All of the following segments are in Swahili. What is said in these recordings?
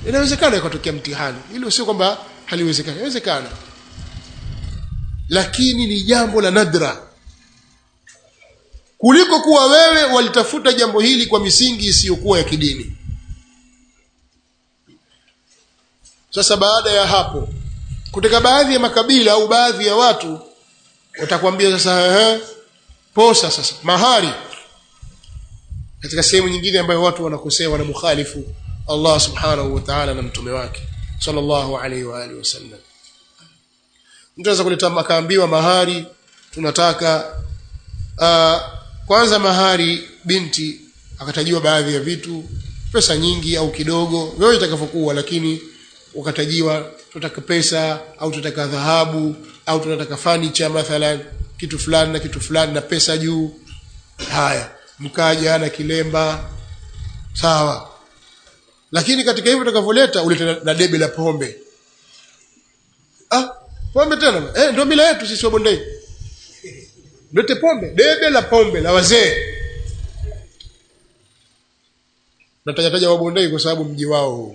inawezekana ikatokea mtihani hilo sio kwamba haliwezekani inawezekana lakini ni jambo la nadra kuliko kuwa wewe walitafuta jambo hili kwa misingi isiyokuwa ya kidini sasa baada ya hapo kutoka baadhi ya makabila au baadhi ya watu watakwambia sasa ehe posa sasa mahari katika sehemu nyingine ambayo watu wanakosea wanamukhalifu Allah subhanahu wa ta'ala na mtume wake sallallahu alaihi wa alihi wasallam mtu anaweza kuleta akaambiwa mahari tunataka uh, kwanza mahari binti akatajiwa baadhi ya vitu pesa nyingi au kidogo wewe itakavyokuwa lakini ukatajiwa tunataka pesa au tunataka dhahabu au tunataka furniture mathalan kitu fulani na kitu fulani na pesa juu haya mkaja na kilemba sawa lakini katika hivyo utakavyoleta ulete na, na debe la pombe ah pombe tena eh ndio mila yetu sisi wa bondei lete pombe debe la pombe la wazee natajataja wa bondei kwa sababu mji wao huu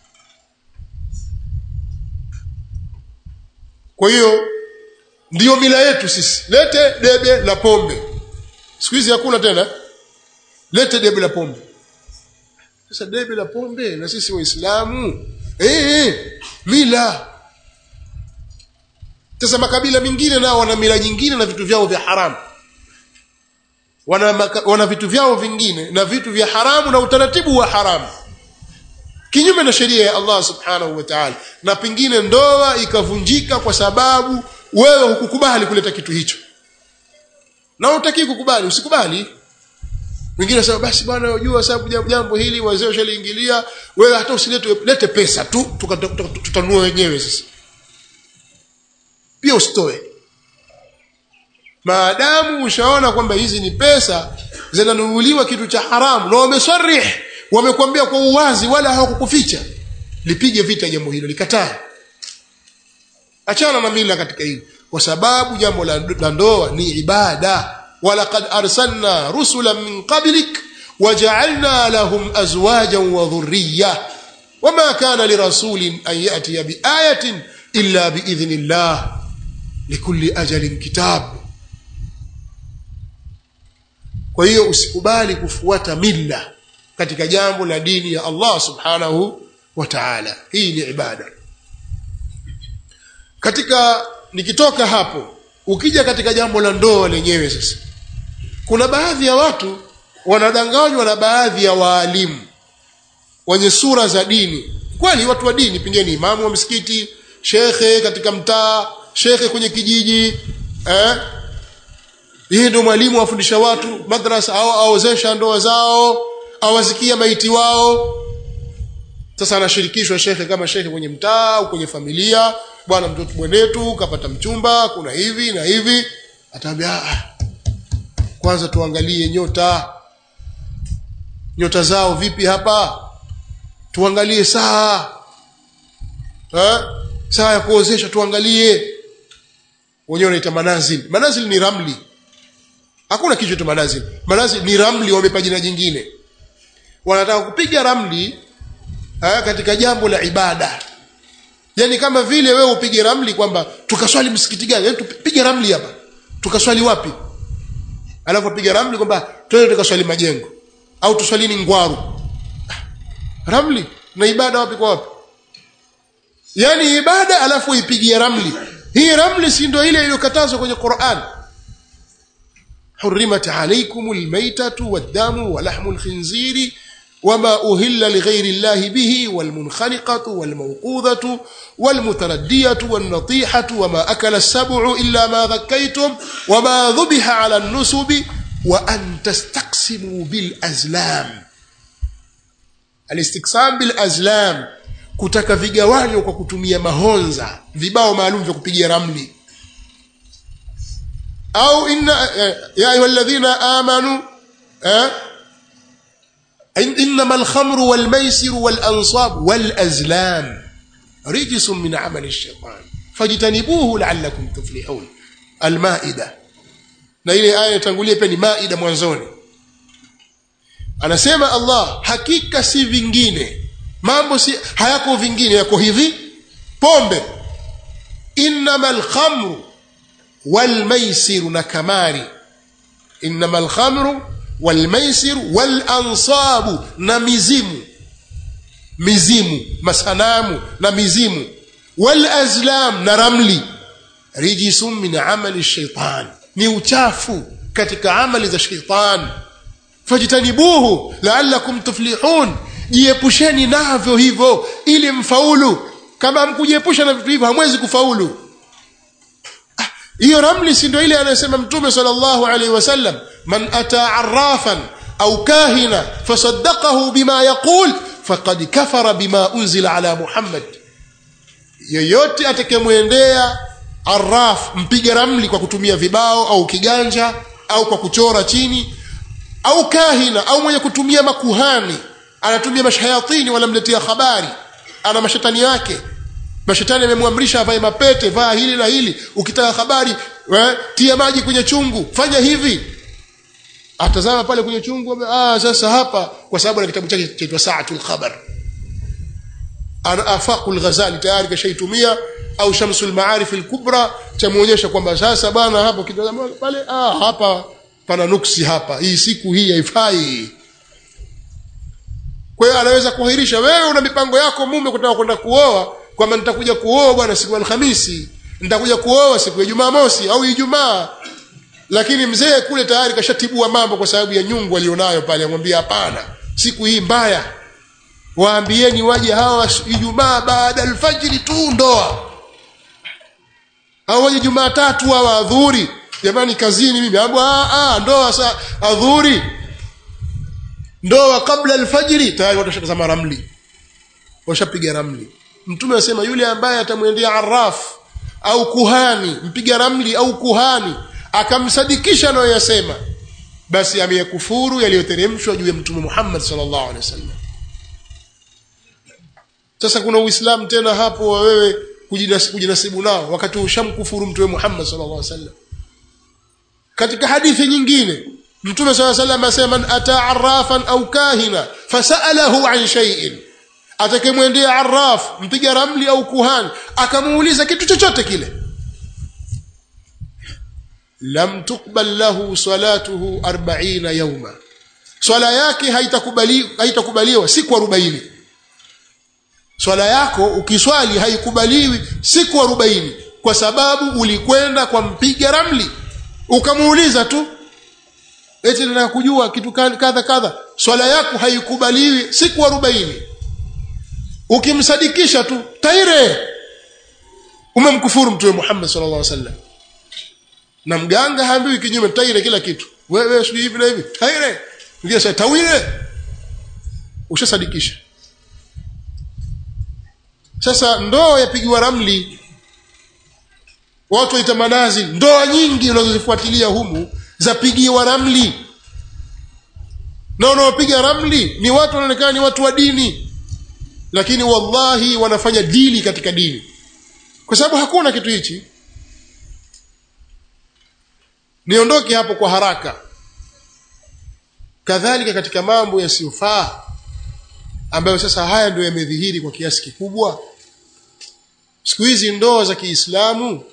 kwa hiyo ndiyo mila yetu sisi lete debe la pombe siku hizi hakuna tena lete debe la pombe sasa debe la pombe na sisi waislamu eh eh mila sasa makabila mengine nao wana mila nyingine na vitu vyao vya haramu wana, maka, wana vitu vyao vingine na vitu vya haramu na utaratibu wa haramu kinyume na sheria ya Allah subhanahu wa ta'ala na pengine ndoa ikavunjika kwa sababu wewe hukukubali kuleta kitu hicho na utaki kukubali usikubali wengine sema basi bwana unajua sababu jambo hili wazee washaliingilia wewe hata usilete lete pesa tu tutanua wenyewe sisi pia usitoe maadamu ushaona kwamba hizi ni pesa zinanunuliwa kitu cha haramu na wamesarih wamekwambia kwa uwazi wala hawakukuficha lipige vita jambo hilo likatae achana na mila katika hili kwa sababu jambo la, la ndoa ni ibada walaqad arsalna rusulan min qablik waja'alna lahum azwajan wa dhurriyya wama kana lirasulin an ya'tiya biayatin illa biidhnillah likulli ajalin kitab kwa hiyo usikubali kufuata mila katika jambo la dini ya Allah subhanahu wa ta'ala hii ni ibada katika nikitoka hapo ukija katika jambo la ndoa lenyewe sasa kuna baadhi ya watu wanadanganywa na baadhi ya waalimu wenye sura za dini kweli watu wa dini pengine imamu wa msikiti shekhe katika mtaa shekhe kwenye kijiji eh yeye ndio mwalimu afundisha watu madrasa au aozesha ndoa zao awazikia maiti wao sasa anashirikishwa shekhe kama shekhe kwenye mtaa au kwenye familia bwana mtoto mwenetu kapata mchumba kuna hivi na hivi ataambia ah, kwanza tuangalie nyota nyota zao vipi hapa tuangalie saa eh? saa ya kuozesha tuangalie wenyewe wanaita manazil manazil ni ramli hakuna kitu cha manazil manazil ni ramli wamepa jina jingine wanataka kupiga ramli eh, katika jambo la ibada yani kama vile wewe upige ramli kwamba tukaswali msikiti gani yani tupige ramli hapa tukaswali wapi alafu piga ramli kwamba twende tukaswali majengo au tuswalini ngwaru ramli na ibada wapi kwa wapi yani ibada alafu ipigie ramli hii ramli si ndio ile iliyokatazwa kwenye Qur'an حرمت عليكم الميتة والدم ولحم الخنزير وما أهل لغير الله به والمنخنقة والموقوذة والمتردية والنطيحة وما أكل السبع إلا ما ذكيتم وما ذبح على النسب وأن تستقسموا بالأزلام الاستقسام بالأزلام kutaka vigawanyo kwa kutumia mahonza vibao maalum vya kupigia ramli au inna ya ayuha alladhina amanu انما الخمر والميسر والانصاب والازلام رجس من عمل الشيطان فاجتنبوه لعلكم تفلحون المائده na ile aya itangulia pia ni maida mwanzoni anasema Allah hakika si vingine mambo si hayako vingine yako hivi pombe innama alkhamru walmaisiru na kamari innama alkhamru walmaisiru walansabu na mizimu mizimu masanamu na mizimu walazlam na ramli rijisun min amali shaitan ni uchafu katika amali za shaitan fajtanibuhu laalakum tuflihun jiepusheni navyo hivyo ili mfaulu kama mkujiepusha na vitu hivyo hamwezi kufaulu hiyo ah, ramli si ndio ile anayosema mtume sallallahu alaihi wasallam man ata arrafan au kahina fasaddaqahu bima yaqul faqad kafara bima unzila ala muhammad yoyote atakayemwendea arraf mpiga ramli kwa kutumia vibao au kiganja au kwa kuchora chini au kahina au mwenye kutumia makuhani anatumia mashayatini wanamletea habari ana mashetani yake mashetani amemwamrisha avae mapete vaa hili na hili ukitaka habari we, tia maji kwenye chungu fanya hivi atazama pale kwenye chungu ah, sasa hapa kwa sababu na kitabu chake chaitwa saatul khabar ana afaqul ghazali tayari kashaitumia au shamsul maarif al-kubra chamuonyesha kwamba sasa bwana hapo kitazama pale ah hapa pana nuksi hapa hii siku hii haifai kwa hiyo anaweza kuahirisha wewe una mipango yako mume kutaka kwenda kuoa kwamba nitakuja kuoa bwana siku ya alhamisi nitakuja kuoa siku ya jumamosi au ijumaa lakini mzee kule tayari kashatibua mambo kwa sababu ya nyungu alionayo pale amwambia hapana siku hii mbaya waambieni waje hawa ijumaa baada alfajiri tu ndoa au waje jumatatu hawa adhuri jamani kazini mimi ah ndoa sa adhuri ndoa kabla alfajiri tayari watu washatazama ramli washapiga ramli mtume anasema yule ambaye atamwendea arraf au kuhani mpiga ramli au kuhani akamsadikisha anayoyasema basi ameyakufuru yaliyoteremshwa juu ya mtume Muhammad sallallahu alaihi wasallam sasa kuna uislamu tena hapo wa wewe kujinasibu nao wakati ushamkufuru mtume Muhammad sallallahu alaihi wasallam katika hadithi nyingine mtume sallallahu alaihi wasallam asema man ata arrafan au kahina fasalahu an shay'in atakemwendea arraf mpiga ramli au kuhani akamuuliza kitu chochote kile lam tuqbal lahu salatuhu 40 yawma swala yake haitakubali haitakubaliwa siku 40 swala yako ukiswali haikubaliwi siku 40 kwa sababu ulikwenda kwa mpiga ramli ukamuuliza tu eti nataka kujua kitu kadha kadha swala yako haikubaliwi siku 40 ukimsadikisha tu taire umemkufuru mtume Muhammad sallallahu alaihi wasallam na mganga haambiwi kinyume taire kila kitu wewe sio hivi na hivi taire ndio sasa tawile ushasadikisha sasa ndoa yapigiwa ramli watu waita manazi ndoa nyingi unazozifuatilia humu zapigiwa ramli na wanaopiga ramli ni watu wanaonekana ni watu wa dini lakini wallahi wanafanya dili katika dini kwa sababu hakuna kitu hichi niondoke hapo kwa haraka kadhalika katika mambo yasiyofaa ambayo sasa haya ndio yamedhihiri kwa kiasi kikubwa siku hizi ndoa za Kiislamu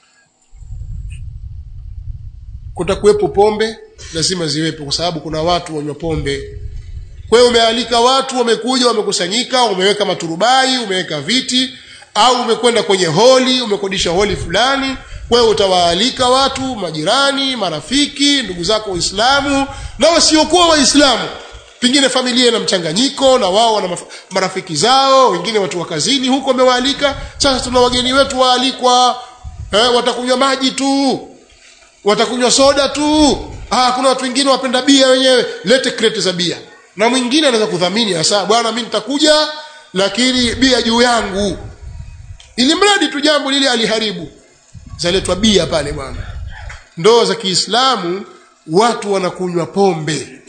kutakuwepo pombe lazima ziwepo kwa sababu kuna watu wanywa pombe kwa hiyo umealika watu wamekuja wamekusanyika umeweka maturubai umeweka viti au umekwenda kwenye holi umekodisha holi fulani kwa hiyo utawaalika watu majirani marafiki ndugu zako waislamu na wasiokuwa waislamu pengine familia ina mchanganyiko na wao wana marafiki zao wengine watu wa kazini huko wamewaalika sasa tuna wageni wetu waalikwa eh, watakunywa maji tu watakunywa soda tu ah kuna watu wengine wapenda bia wenyewe lete kreti za bia na mwingine anaweza kudhamini hasa bwana mimi nitakuja lakini bia juu yangu ili mradi tu jambo lile aliharibu zaletwa bia pale bwana ndoa za Kiislamu watu wanakunywa pombe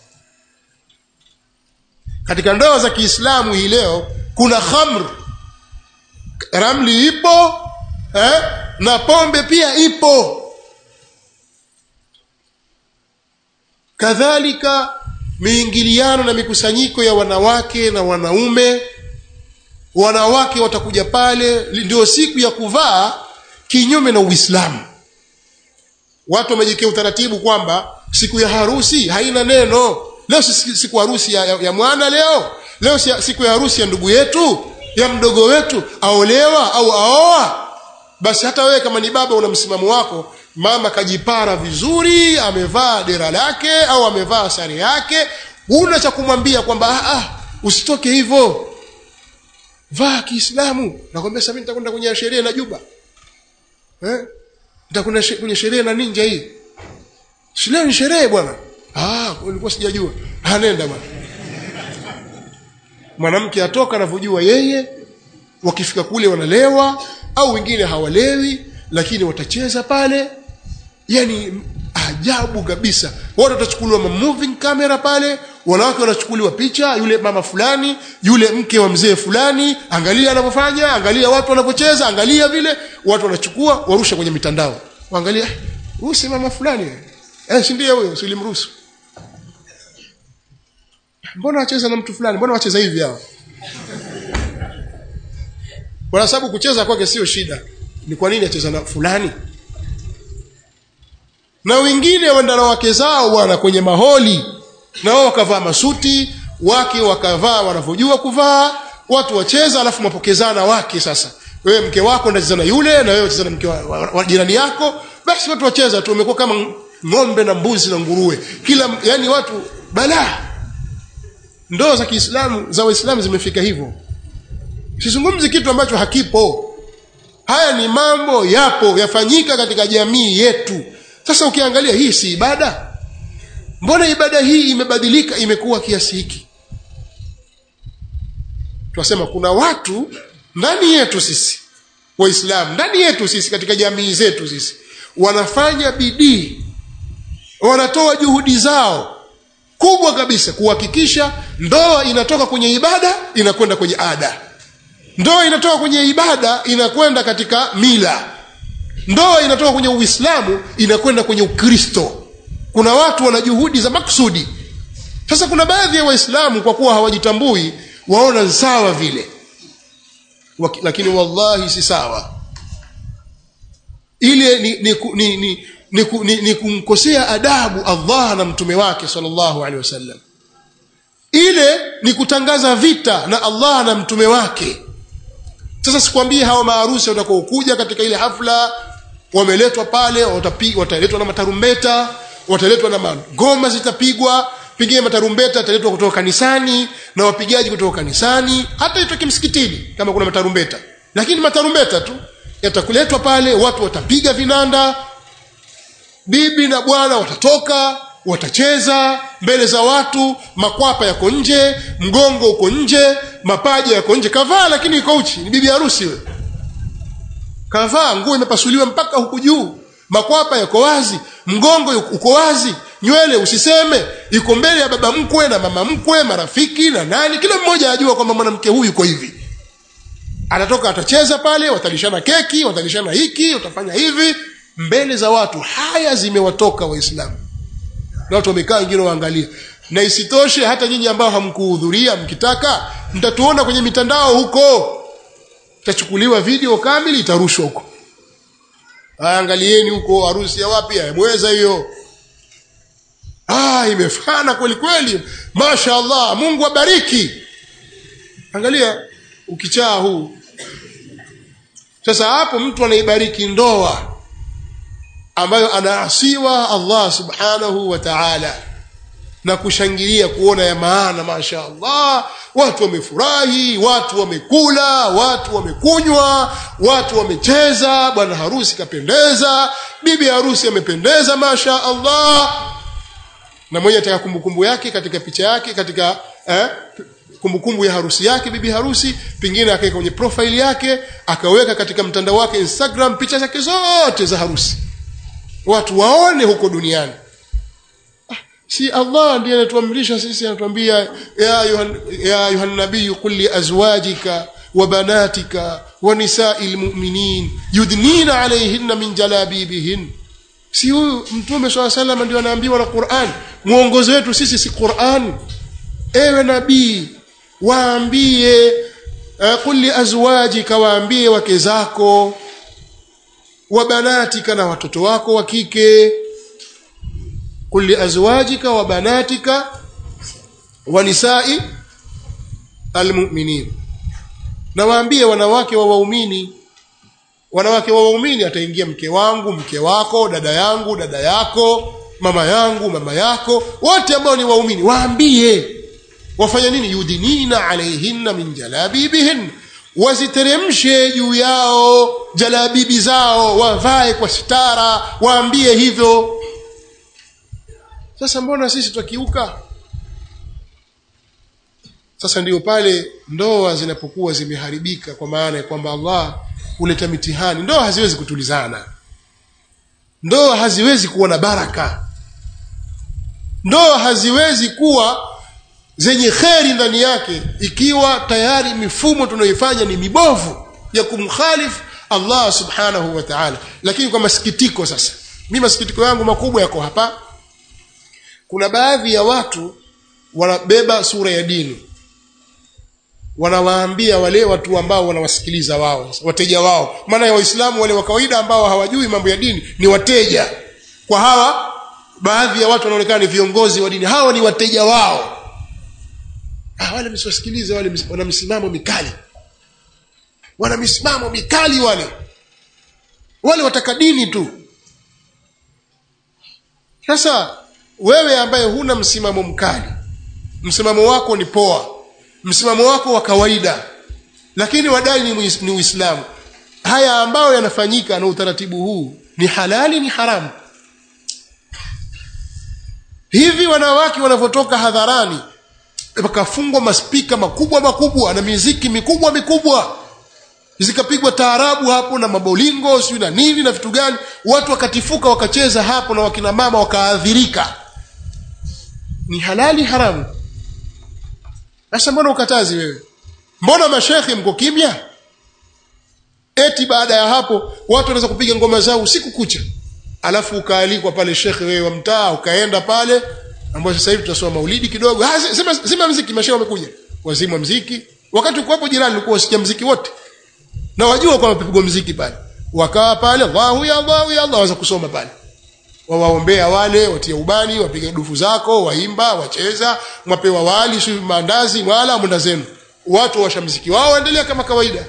katika ndoa za Kiislamu hii leo kuna khamr ramli ipo eh? na pombe pia ipo kadhalika miingiliano na mikusanyiko ya wanawake na wanaume wanawake watakuja pale ndio siku ya kuvaa kinyume na uislamu watu wamejikia utaratibu kwamba siku ya harusi haina neno leo si siku harusi ya, ya, ya mwana leo leo si, siku ya harusi ya ndugu yetu ya mdogo wetu aolewa au aoa basi hata wewe kama ni baba una msimamo wako mama kajipara vizuri amevaa dera lake au amevaa sare yake una cha kumwambia kwamba ah, ah, usitoke hivyo vaa kiislamu nakwambia sasa mimi nitakwenda kwenye sherehe na juba eh nitakwenda kwenye sherehe na ninja hii shule ni sherehe bwana ah ulikuwa sijajua ah nenda bwana mwanamke atoka anavyojua yeye wakifika kule wanalewa au wengine hawalewi lakini watacheza pale yani ajabu kabisa watu watachukuliwa moving camera pale wanawake wanachukuliwa picha yule mama fulani yule mke wa mzee fulani angalia anavyofanya angalia watu wanavyocheza angalia vile watu wanachukua warusha kwenye mitandao waangalia huyu si mama fulani eh si ndiye huyo silimruhusu mbona wacheza na mtu fulani mbona wacheza hivi hao kwa sababu kucheza kwake sio shida ni kwa nini acheza na fulani na wengine wenda na wake zao bwana kwenye maholi na wao wakavaa masuti wake wakavaa wanavyojua kuvaa watu wacheza alafu mapokezana wake sasa wewe mke wako ndacheza na yule na wewe wacheza na mke wa, wa, wa jirani yako basi watu wacheza tu wamekuwa kama ng'ombe na mbuzi na nguruwe kila yani watu balaa ndoa za Kiislamu za Waislamu zimefika hivyo sizungumzi kitu ambacho hakipo haya ni mambo yapo yafanyika katika jamii yetu sasa ukiangalia hii si ibada mbona ibada hii imebadilika imekuwa kiasi hiki tunasema kuna watu ndani yetu sisi waislamu ndani yetu sisi katika jamii zetu sisi wanafanya bidii wanatoa juhudi zao kubwa kabisa kuhakikisha ndoa inatoka kwenye ibada inakwenda kwenye ada ndoa inatoka kwenye ibada inakwenda katika mila ndoa inatoka kwenye uislamu inakwenda kwenye ukristo kuna watu wana juhudi za maksudi sasa kuna baadhi ya waislamu kwa kuwa hawajitambui waona sawa vile Waki, lakini wallahi si sawa ile ni, ni, ni, ni, ni, ni, ni kumkosea adabu Allah na mtume wake sallallahu alaihi wasallam ile ni kutangaza vita na Allah na mtume wake sasa sikwambie hawa maarusi watakaokuja katika ile hafla wameletwa pale wataletwa na matarumbeta wataletwa na magoma zitapigwa pengine matarumbeta yataletwa kutoka kanisani na wapigaji kutoka kanisani hata itoke msikitini kama kuna matarumbeta lakini matarumbeta tu yatakuletwa pale watu watapiga vinanda bibi na bwana watatoka watacheza mbele za watu makwapa yako nje mgongo uko nje mapaja yako nje kavaa lakini iko uchi ni bibi harusi we kavaa nguo imepasuliwa mpaka huku juu makwapa yako wazi mgongo uko wazi nywele usiseme iko mbele ya baba mkwe na mama mkwe marafiki na nani kila mmoja ajua kwamba mwanamke huyu yuko hivi atatoka atacheza pale watalishana keki watalishana hiki watafanya hivi mbele za watu haya zimewatoka waislamu na watu wamekaa wengine waangalia na isitoshe hata nyinyi ambao hamkuhudhuria mkitaka mtatuona kwenye mitandao huko itachukuliwa video kamili itarushwa huko angalieni huko harusi ya wapi mweza hiyo ah imefana kweli kweli mashaallah Mungu abariki angalia ukichaa huu sasa hapo mtu anaibariki ndoa ambayo anaasiwa Allah subhanahu wa ta'ala na kushangilia kuona ya maana masha Allah watu wamefurahi watu wamekula watu wamekunywa watu wamecheza bwana harusi kapendeza bibi harusi amependeza masha Allah na mmoja ataka kumbukumbu yake katika picha yake katika eh, kumbukumbu ya harusi yake bibi harusi pengine akaweka kwenye profile yake akaweka katika mtandao wake Instagram picha zake zote za harusi watu waone huko duniani si Allah ndiye anatuamrisha sisi anatuambia ya ayuhan ya ayuhan nabii qul li azwajika wa banatika wa nisa'il mu'minin yudnina alayhinna min jalabibihin si huyu mtume swalla sallam ndio anaambiwa na Qur'an muongozo wetu sisi si Qur'an ewe nabii waambie qul li azwajika waambie wake zako wa banatika na watoto wako wa kike qul li azwajika wa banatika wa nisai almu'minin na waambie wanawake wa waumini wanawake wa waumini ataingia mke wangu mke wako dada yangu dada yako mama yangu mama yako wote ambao ni waumini waambie wafanya nini yudinina alaihinna min jalabibihin waziteremshe juu yao jalabibi zao wavae kwa sitara waambie hivyo sasa mbona sisi twakiuka sasa ndiyo pale ndoa zinapokuwa zimeharibika kwa maana ya kwamba Allah huleta mitihani ndoa haziwezi kutulizana ndoa haziwezi kuwa na baraka ndoa haziwezi kuwa zenye kheri ndani yake ikiwa tayari mifumo tunayoifanya ni mibovu ya kumkhalifu Allah subhanahu wa ta'ala lakini kwa masikitiko sasa mimi masikitiko yangu makubwa yako hapa kuna baadhi ya watu wanabeba sura ya dini wanawaambia wale watu ambao wanawasikiliza wao wateja wao maana ya waislamu wale wa kawaida ambao hawajui mambo ya dini ni wateja kwa hawa baadhi ya watu wanaonekana ni viongozi wa dini hawa ni wateja wao ah, wale msiwasikilize wale wana misimamo mikali wana misimamo mikali wale wale wataka dini tu sasa wewe ambaye huna msimamo mkali msimamo wako ni poa msimamo wako wa kawaida lakini wadai ni, ni uislamu haya ambayo yanafanyika na utaratibu huu ni halali ni haramu hivi wanawake wanavyotoka hadharani wakafungwa maspika makubwa makubwa na miziki mikubwa mikubwa zikapigwa taarabu hapo na mabolingo sijui na nini na vitu gani watu wakatifuka wakacheza hapo na wakina mama wakaadhirika ni halali haramu sasa mbona ukatazi wewe mbona mashekhe mko kimya eti baada ya hapo watu wanaweza kupiga ngoma zao usiku kucha alafu ukaalikwa pale shekhe wewe wa mtaa ukaenda pale ambapo sasa hivi tunasoma maulidi kidogo ah sema sema mziki mashehe wamekuja wazima mziki wakati uko hapo jirani ulikuwa usikia mziki wote na wajua kwamba pigwa mziki pale wakawa pale Allahu ya Allahu ya Allah waanza kusoma pale wawaombea wale watia ubani wapige dufu zako waimba wacheza mwapewa wali si maandazi wala mwenda zenu watu washa mziki wao waendelea kama kawaida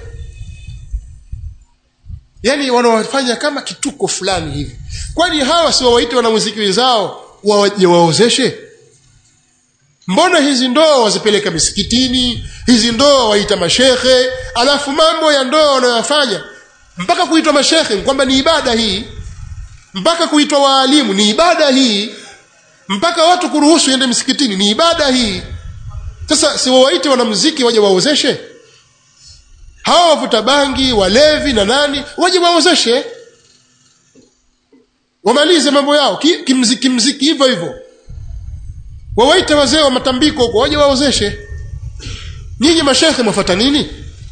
yani wanawafanya kama kituko fulani hivi kwani hawa si wawaite wanamuziki wenzao waje waozeshe mbona hizi ndoa wazipeleka misikitini hizi ndoa waita mashekhe alafu mambo ya ndoa wanayofanya mpaka kuitwa mashekhe kwamba ni ibada hii mpaka kuitwa waalimu ni ibada hii mpaka watu kuruhusu ende msikitini ni ibada hii sasa si wawaite wanamuziki waje waozeshe hawa wavuta bangi walevi na nani waje waozeshe wamalize mambo yao ki, kimziki mziki hivyo hivyo wawaite wazee wa matambiko huko waje waozeshe nyinyi mashekhe mwafata nini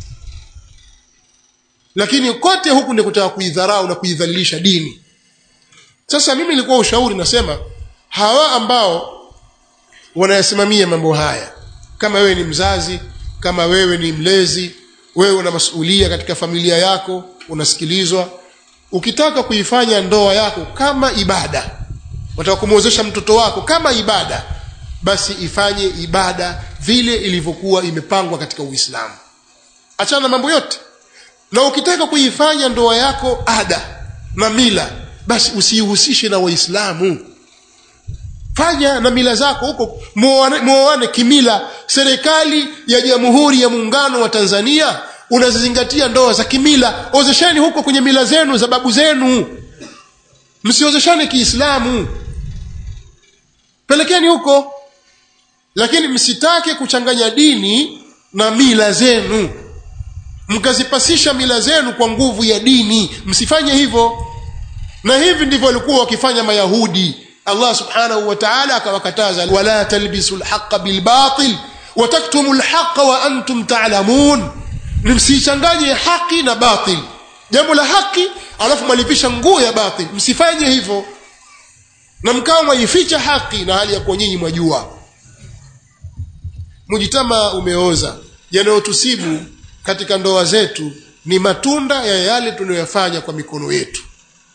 lakini kote huku ni kutaka kuidharau na kuidhalilisha dini sasa mimi nilikuwa ushauri nasema hawa ambao wanayasimamia mambo haya kama wewe ni mzazi kama wewe ni mlezi wewe una masuhulia katika familia yako unasikilizwa ukitaka kuifanya ndoa yako kama ibada wataka kumwozesha mtoto wako kama ibada basi ifanye ibada vile ilivyokuwa imepangwa katika uislamu achana na mambo yote na ukitaka kuifanya ndoa yako ada na mila basi usihusishe na waislamu fanya na mila zako huko muoane kimila serikali ya jamhuri ya muungano wa tanzania unazizingatia ndoa za kimila ozesheni huko kwenye mila zenu za babu zenu msiozeshane kiislamu pelekeni huko lakini msitake kuchanganya dini na mila zenu mkazipasisha mila zenu kwa nguvu ya dini msifanye hivyo na hivi ndivyo walikuwa wakifanya mayahudi allah subhanahu wa taala akawakataza wala talbisu lhaqa bilbatil wataktumu lhaqa wa antum talamun msichanganye haki na batil jambo la haki alafu mwalipisha nguo ya batil msifanye hivyo na mkawa mwaificha haki na hali ya kuwa nyinyi mwajua mujitama umeoza yanayotusibu katika ndoa zetu ni matunda ya yale tunayoyafanya kwa mikono yetu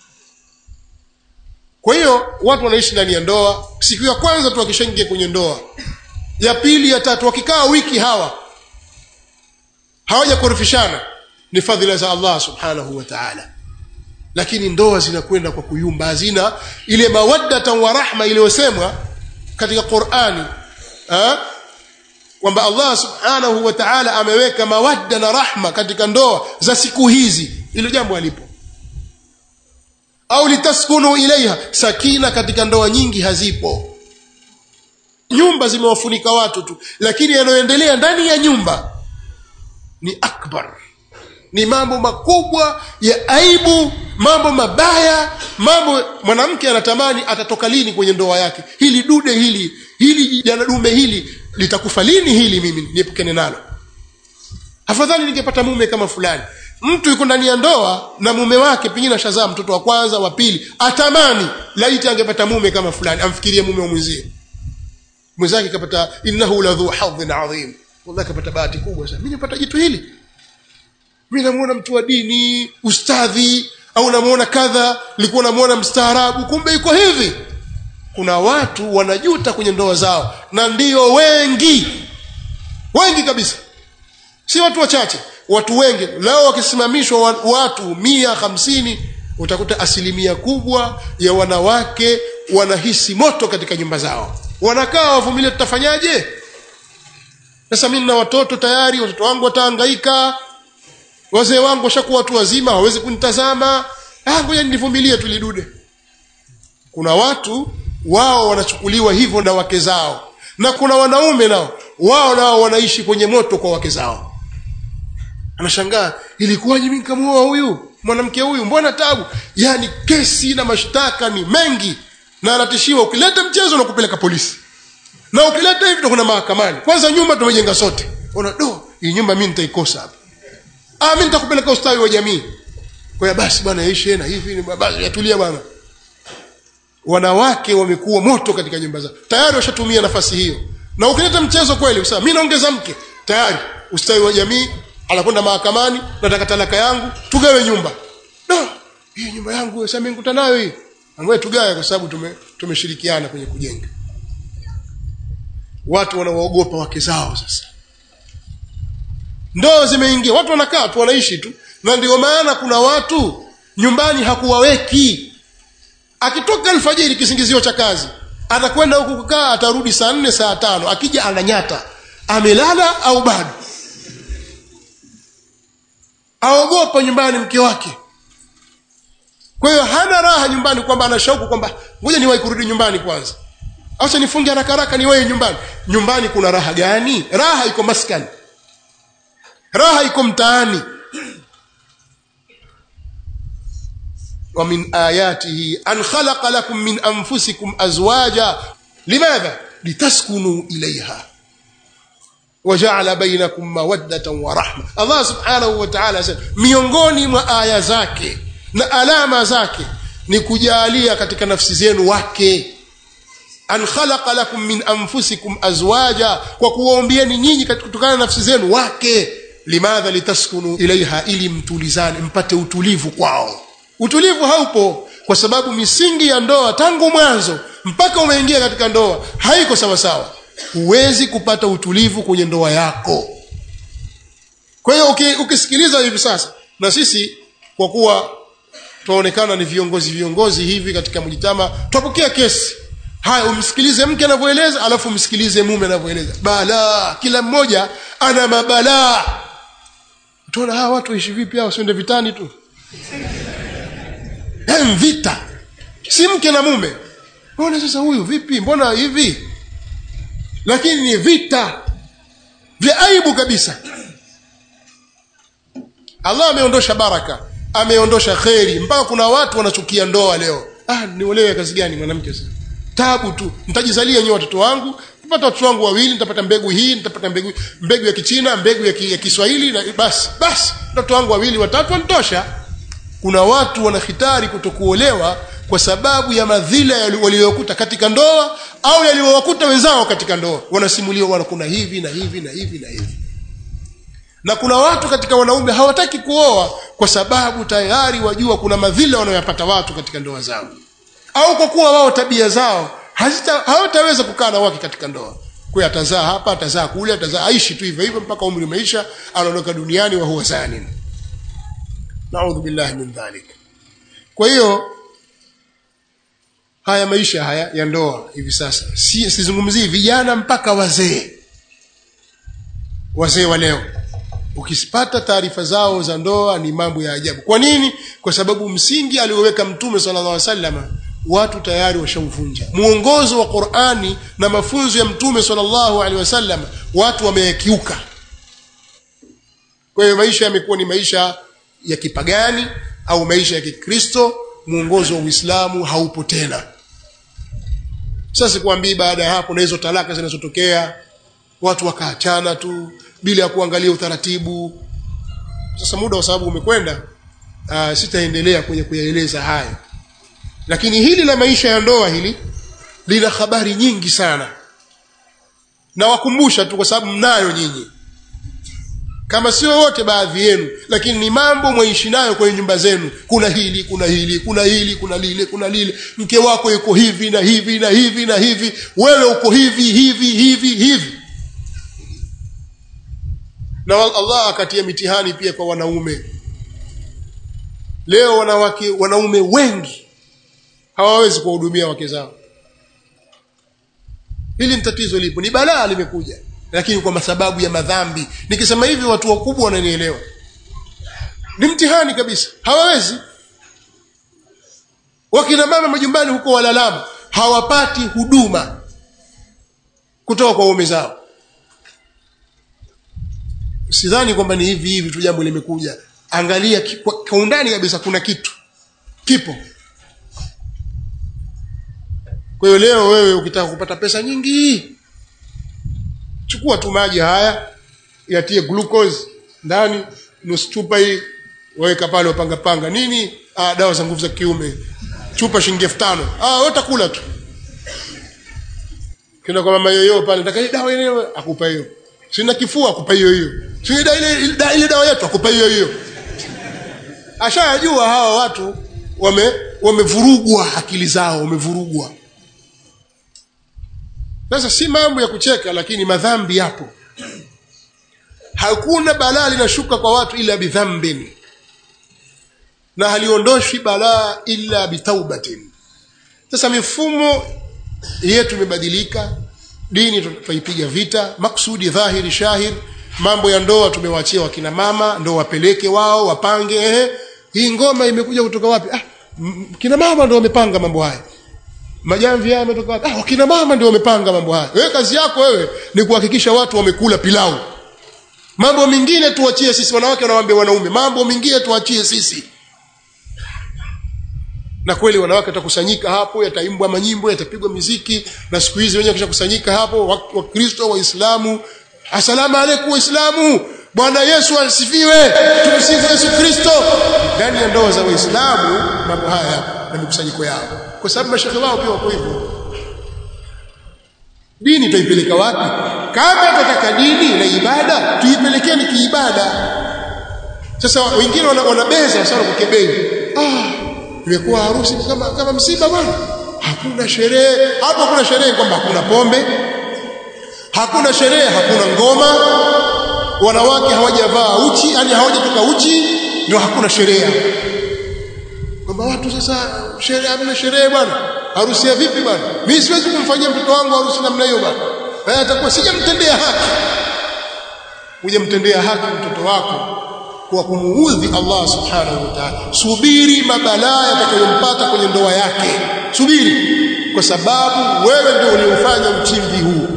kwa hiyo watu wanaishi ndani ya ndoa siku ya kwanza tu wakishaingia kwenye ndoa ya pili ya tatu wakikaa wiki hawa hawajakorofishana ni fadhila za Allah subhanahu wa ta'ala lakini ndoa zinakwenda kwa kuyumba hazina ile mawaddatan wa rahma iliyosemwa katika Qur'ani kwamba Allah subhanahu wa ta'ala ameweka mawadda na rahma katika ndoa za siku hizi hilo jambo alipo au litaskunu ilaiha sakina katika ndoa nyingi hazipo nyumba zimewafunika watu tu lakini yanayoendelea ndani ya nyumba ni akbar ni mambo makubwa ya aibu mambo mabaya mambo mwanamke anatamani atatoka lini kwenye ndoa yake hili dude hili hili jana dume hili litakufa lini hili mimi niepukane nalo afadhali ningepata mume kama fulani mtu yuko ndani ya ndoa na mume wake pengine ashazaa mtoto wa kwanza wa pili atamani laiti angepata mume kama fulani amfikirie mume wa mwenzie mwenzake kapata innahu ladhu hadhin adhim wallahi kapata bahati kubwa sana mimi nipata jitu hili mimi namuona mtu wa dini ustadhi au namuona kadha nilikuwa namuona mstaarabu kumbe yuko hivi kuna watu wanajuta kwenye ndoa zao na ndio wengi wengi kabisa si watu wachache watu wengi leo wakisimamishwa watu mia hamsini utakuta asilimia kubwa ya wanawake wanahisi moto katika nyumba zao wanakaa wavumilie tutafanyaje sasa mimi na watoto tayari watoto wangu watahangaika wazee wangu washakuwa watu wazima hawawezi kunitazama ah ngoja nivumilie tu lidude kuna watu wao wanachukuliwa hivyo na wake zao na kuna wanaume nao wao nao wanaishi kwenye moto kwa wake zao anashangaa ilikuwaje mimi nikamuoa huyu mwanamke huyu mbona tabu yani kesi na mashtaka ni mengi na anatishiwa ukileta mchezo na kupeleka polisi na ukileta hivi ndo kuna mahakamani kwanza nyumba tumejenga sote ona do hii nyumba mimi nitaikosa hapa ah mimi nitakupeleka ustawi wa jamii kwa basi bwana ishe na hivi basi yatulia bwana wanawake wamekuwa moto katika nyumba zao tayari washatumia nafasi hiyo na ukileta mchezo kweli usema mimi naongeza mke tayari ustawi wa jamii anakwenda mahakamani nataka talaka yangu tugawe nyumba no hii nyumba yangu sasa mimi nikuta nayo hii ambaye tugawe kwa sababu tume tumeshirikiana kwenye kujenga watu wanawaogopa wake zao sasa ndoo zimeingia watu wanakaa tu wanaishi tu na ndio maana kuna watu nyumbani hakuwaweki akitoka alfajiri kisingizio cha kazi atakwenda huku kukaa atarudi saa nne saa tano akija ananyata amelala au bado aogopa nyumbani mke wake kwa hiyo hana raha nyumbani kwamba ana shauku kwamba ngoja niwahi kurudi nyumbani kwanza acha nifunge haraka haraka niwahi nyumbani nyumbani kuna raha gani raha iko maskani raha iko mtaani ومن آياته أن خلق لكم من أنفسكم أزواجا لماذا؟ لتسكنوا إليها وجعل بينكم مودة ورحمة الله سبحانه وتعالى miongoni mwa aya zake na alama zake ni kujalia katika nafsi zenu wake an khalaqa lakum min anfusikum azwaja kwa kuwaombieni nyinyi kutokana na nafsi zenu wake limadha litaskunu ilaiha ili mtulizane mpate utulivu kwao utulivu haupo kwa sababu misingi ya ndoa tangu mwanzo mpaka umeingia katika ndoa haiko sawa sawa huwezi kupata utulivu kwenye ndoa yako kwa hiyo ukisikiliza hivi sasa na sisi kwa kuwa tunaonekana ni viongozi viongozi hivi katika mjitama twapokea kesi haya umsikilize mke anavyoeleza alafu umsikilize mume anavyoeleza balaa kila mmoja ana mabalaa tuona hawa watu waishi vipi hao wasiende vitani tu hem vita si mke na mume mbona sasa huyu vipi mbona hivi lakini ni vita vya aibu kabisa allah ameondosha baraka ameondosha kheri mpaka kuna watu wanachukia ndoa leo ah niolewe kazi gani mwanamke sasa tabu tu nitajizalia nyewe watoto wangu nitapata watoto wangu wawili nitapata mbegu hii nitapata mbegu mbegu ya kichina mbegu ya, ki, ya kiswahili na basi basi watoto wangu wawili watatu wanitosha kuna watu wanahitari kutokuolewa kwa sababu ya madhila waliyokuta katika ndoa au yaliyowakuta wenzao katika ndoa wanasimuliwa wana kuna hivi na hivi na hivi na hivi na kuna watu katika wanaume hawataki kuoa kwa sababu tayari wajua kuna madhila wanayoyapata watu katika ndoa zao au kwa kuwa wao tabia zao hazita hawataweza kukaa na wake katika ndoa kwa atazaa hapa atazaa kule atazaa aishi tu hivyo hivyo mpaka umri umeisha anaondoka duniani wa huwa zanin naudhu billahi min dhalik kwa hiyo haya maisha haya ya ndoa hivi sasa si sizungumzii vijana mpaka wazee wazee wa leo ukipata taarifa zao za ndoa ni mambo ya ajabu kwa nini kwa sababu msingi alioweka mtume sallallahu alaihi wasallam watu tayari washauvunja muongozo wa Qur'ani na mafunzo ya mtume sallallahu alaihi wasallam watu wamekiuka kwa hiyo maisha yamekuwa ni maisha ya kipagani au maisha ya kikristo muongozo wa Uislamu haupo tena sasa sikwambii baada ya hapo na hizo talaka zinazotokea watu wakaachana tu bila ya kuangalia utaratibu sasa muda kwa sababu umekwenda uh, sitaendelea kwenye kuyaeleza haya lakini hili la maisha ya ndoa hili lina habari nyingi sana na wakumbusha tu kwa sababu mnayo nyinyi kama sio wote baadhi yenu lakini ni mambo mwaishi nayo kwenye nyumba zenu kuna hili kuna hili kuna hili kuna lile kuna lile mke wako yuko hivi na hivi na hivi na hivi wewe uko hivi hivi hivi hivi na Allah akatia mitihani pia kwa wanaume leo wanawake wanaume wengi hawawezi kuwahudumia wake zao hili ni tatizo lipo ni balaa limekuja lakini kwa sababu ya madhambi nikisema hivi watu wakubwa wananielewa ni mtihani kabisa hawawezi wakina mama majumbani huko walalama hawapati huduma kutoka kwa waume zao sidhani kwamba ni hivi hivi tu jambo limekuja angalia kwa, kwa undani kabisa kuna kitu kipo kwa hiyo leo wewe ukitaka kupata pesa nyingi chukua tu maji haya yatie glucose ndani nusu chupa hii waweka pale wapanga panga nini ah, dawa za nguvu za kiume chupa shilingi 5000 ah wewe utakula tu kina kwa mama yoyo pale nataka dawa ile akupa hiyo sina kifua akupa hiyo hiyo sina ile ile dawa yetu akupa hiyo hiyo ashayajua hawa watu wame wamevurugwa akili zao wamevurugwa sasa si mambo ya kucheka lakini madhambi yapo hakuna balaa linashuka kwa watu ila bidhambin na haliondoshi balaa illa bitaubatin sasa mifumo yetu imebadilika dini tutaipiga vita maksudi dhahiri shahir mambo ya ndoa tumewaachia wakina mama ndo wapeleke wao wapange ehe hii ngoma imekuja kutoka wapi ah kina mama ndo wamepanga mambo haya majamvi haya yametoka wapi ah wakina mama ndio wamepanga mambo haya wewe kazi yako wewe ni kuhakikisha watu wamekula pilau mambo mengine tuachie sisi wanawake wanawaambia wanaume mambo mengine tuachie sisi na kweli wanawake watakusanyika hapo yataimbwa manyimbo yatapigwa miziki na siku hizi wenyewe kishakusanyika hapo wakristo wa waislamu asalamu alaykum waislamu bwana yesu asifiwe tumsifu yesu kristo ndani ya ndoa za waislamu mambo haya na mikusanyiko yao kwa sababu mashehe wao pia wako hivyo dini tuipeleka wapi kama tunataka dini na ibada tuipelekeni kiibada sasa wengine wanabeza sana kwa kebei ah imekuwa harusi kama kama msiba bwana hakuna sherehe hapo hakuna sherehe kwamba hakuna pombe hakuna sherehe hakuna ngoma wanawake hawajavaa uchi yani hawajatoka uchi ndio hakuna sherehe kwamba watu sasa sherehe hamna sherehe bwana harusi ya vipi bwana mimi siwezi kumfanyia mtoto wangu harusi namna hiyo bwana haya atakuwa sijamtendea haki hujamtendea haki mtoto wako kwa kumuudhi Allah subhanahu wa ta'ala subiri mabalaa yatakayompata kwenye ndoa yake subiri kwa sababu wewe ndio uliofanya uchimbi huu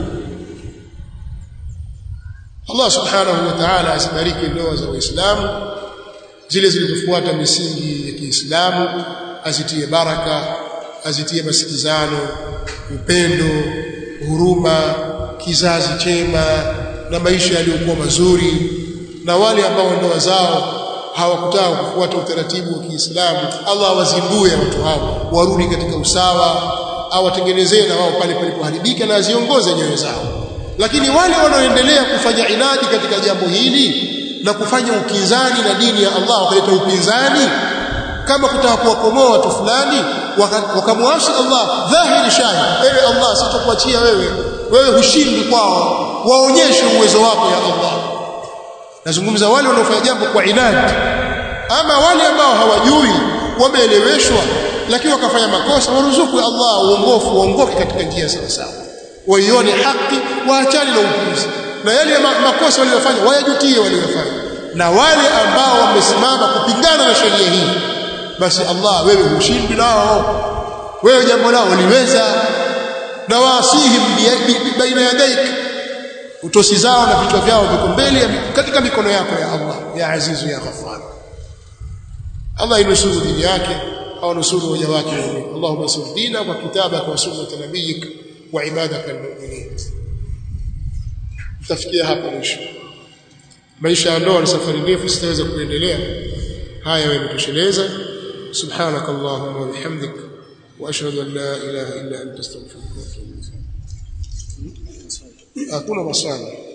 Allah subhanahu wa ta'ala asibariki ndoa za waislamu zile zilizofuata misingi ya Kiislamu azitie baraka azitie masikizano upendo huruma kizazi chema na maisha yaliyokuwa mazuri na wale ambao ndoa zao hawakutaka kufuata utaratibu wa Kiislamu Allah awazindue watu hao warudi katika usawa awatengenezee na wao pale palipoharibika na aziongoze nyoyo zao lakini wale wanaoendelea kufanya inadi katika jambo hili na kufanya ukinzani na dini ya Allah wakaleta upinzani kama kutaka kuwakomoa watu fulani wakamwasi Allah dhahiri shahid ewe Allah sitakuachia wewe wewe hushindi kwao waonyeshe uwezo wako ya Allah nazungumza wale wanaofanya jambo kwa inadi ama wale ambao hawajui wameeleweshwa lakini wakafanya makosa waruzuku Allah uongofu uongoke katika njia sawa sawa waione haki waachane na upuzi na yale makosa waliyofanya wayajutie waliyofanya na wale ambao wamesimama kupingana na sheria hii basi Allah wewe hushindi nao wewe jambo lao liweza na waasihim baina yadaik utosi zao na vichwa vyao viko mbele katika mikono yako ya Allah ya azizu ya ghafar Allah inusuru dini yake au nusuru waja wake muumini Allahumma sur dina wa kitabaka wa sunnata nabiyik wa ibadaka almu'minin tafikia hapa mwisho maisha ya ndoa ni safari ndefu sitaweza kuendelea haya yametosheleza سبحانك اللهم وبحمدك واشهد ان لا اله الا انت استغفرك واتوب اليك اكون مصالح